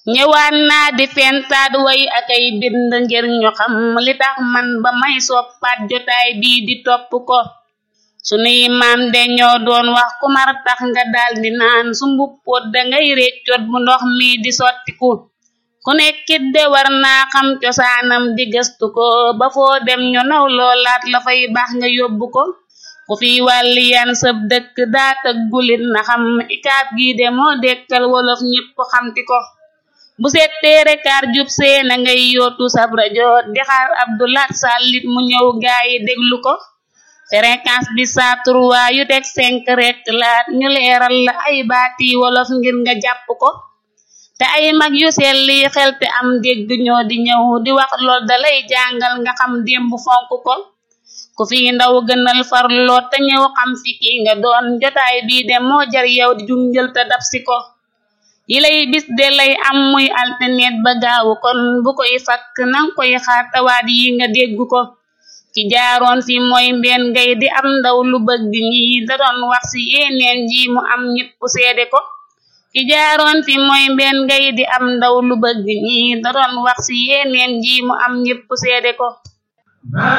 ñëwaat naa di fentaat way akay bind ngir ñu xam li tax man ba may soppaat jotaay bii di topp ko sunuy maam de ñoo doon wax ku mar tax nga daldi naan su mbuppoot dangay réccoot bu ndox mi di sottiku ku nekkit de war naa xam cosaanam di gëstu ko ba foo dem ñu naw loolaat la fay baax nga yóbbu ko ku fi wàlli yan sëb dëkk daa tëggulit na xam ikaat gi de moo dekkal wolof ñépp xamti ko bu settee rekaar jub see na ngay yootu sab rajo di xaar Abdulaat sàllit mu ñëw gaayi déglu ko fréquence bi saa turwaa yu teg cinq rekk laat ñu leeral la ay baati wolof ngir nga jàpp ko te ay mag yu selli xel te am dégg ñoo di ñëw di wax lool dalay jàngal nga xam démb fonk ko ku fi ndaw gënal farloo te ñëw xam fi ki nga doon jotaay bii de moo jar yow di junjël te dab si ko yi lay bis de lay am muy alternet ba gaawu kon bu koy fakk nang koy xaar tawaat yi nga dégg ko ki jaaroon fi mooy mbenn ngay di am ndaw lu bëgg ñi da doon wax ci yeneen ji mu am ñépp seede ko ki jaaroon fi mooy mbenn ngay di am ndaw lu bëgg ñi da doon wax ci yeneen ji mu am ñépp seede ko